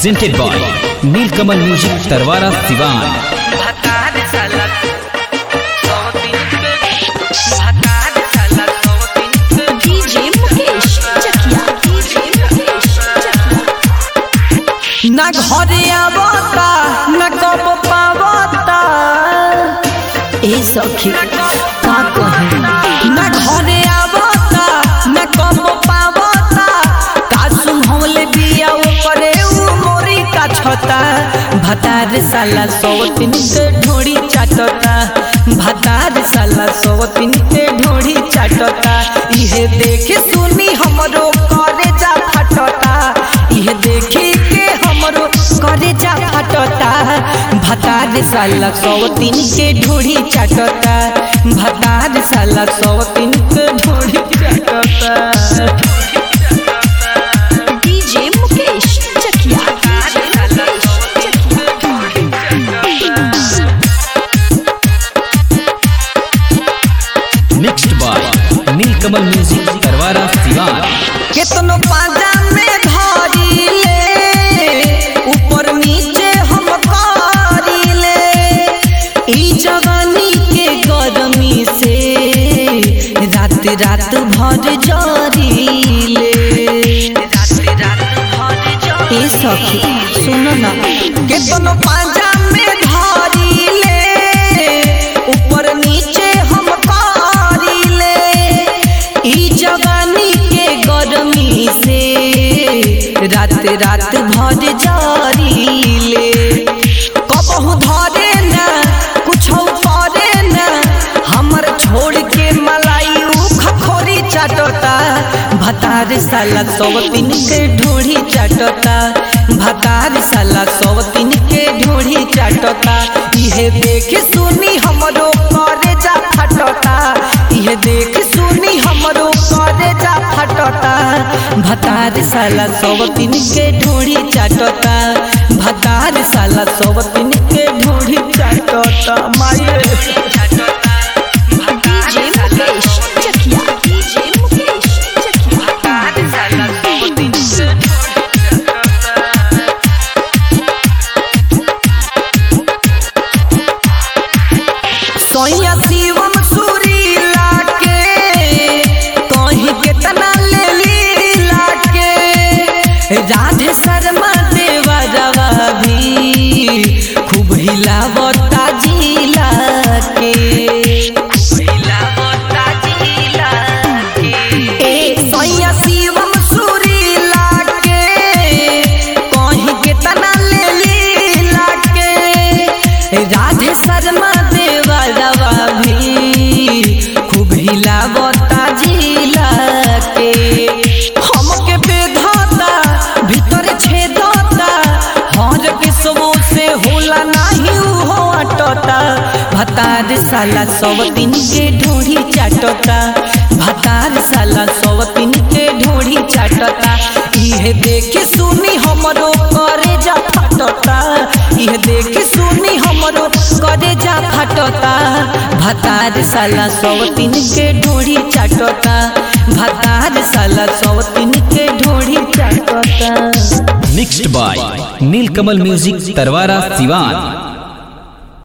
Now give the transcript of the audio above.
presented by Nilkamal Music Tarwara Sivan. भतार साला सौतीन के भतार साला सौतीन के डीजे मुकेश चकिया डीजे मुकेश चकिया ना घरे आवता ना कब पावता ए सखी का कहे ना घरे आवता ना कब पावता का सुनहले बिया ऊपरे उ मोरी का छता भतार साला सौतीन के ढोड़ी चाटता भतार साला सौतीन के ढोड़ी चाटता इहे देखे सुनी हमरो करे जा फटता इहे देखी के हमरो करे जा फटता भतार साला सौतीन के ढोड़ी चाटता भतार साला सौतीन के ढोड़ी चाटता DJ Mukesh Chakia DJ Mukesh Chakia Mixed by Nilkamal Music Tarwara Sivan. केतनो पाजा में धरी ले ऊपर नीचे हम करी ले ई जवानी के गरमी से रात रात भर जरी ले ए सखी सुनो ना केतनो पाजा में धरी ले ऊपर नीचे हम करी ले ई जवानी के गरमी से रात रात भर जारी ले कबहू धरे ना कुछ करे ना हमर छोड़ के मलाई उ खखोरी चाटता भतार साला सौतीन के ढोढ़ी चाटता भतार साला सौतीन के ढोढ़ी चाटता इहे देख सुनी हमरो करे जा फटता इहे देख सुनी हमरो करे जा फटता भतार साला सौतीन के ढोढ़ी चाटता भतार साला सौतीन के ढोढ़ी चाटता माये डीजे मुकेश चकिया डीजे मुकेश चकिया सोया शिवम सूरी लाके कहीं केतना ले ली लाके राधे शर्मा देवा रवा भी खूब हिलावता जिला के ए सोया शिवम सूरी लाके कहीं केतना ले ली लाके राधे शर्मा देवा रवा भी खूब हिलावता जिला के हमके बेधाता भीतर छेदता हर किस्मों से होला नाही हो अटता भतार साला सवतीन के ढोढ़ी चाटता भतार साला सवतीन के ढोढ़ी चाटता इहे देखे सुनी हमरो करे जा फटता इहे देखे सुनी हमरो करे जा फटता भतार साला सवतीन के ढोढ़ी चाटता भतार साला सवतीन के ढोढ़ी चाटता Mixed by Nilkamal Music Tarwara Sivan.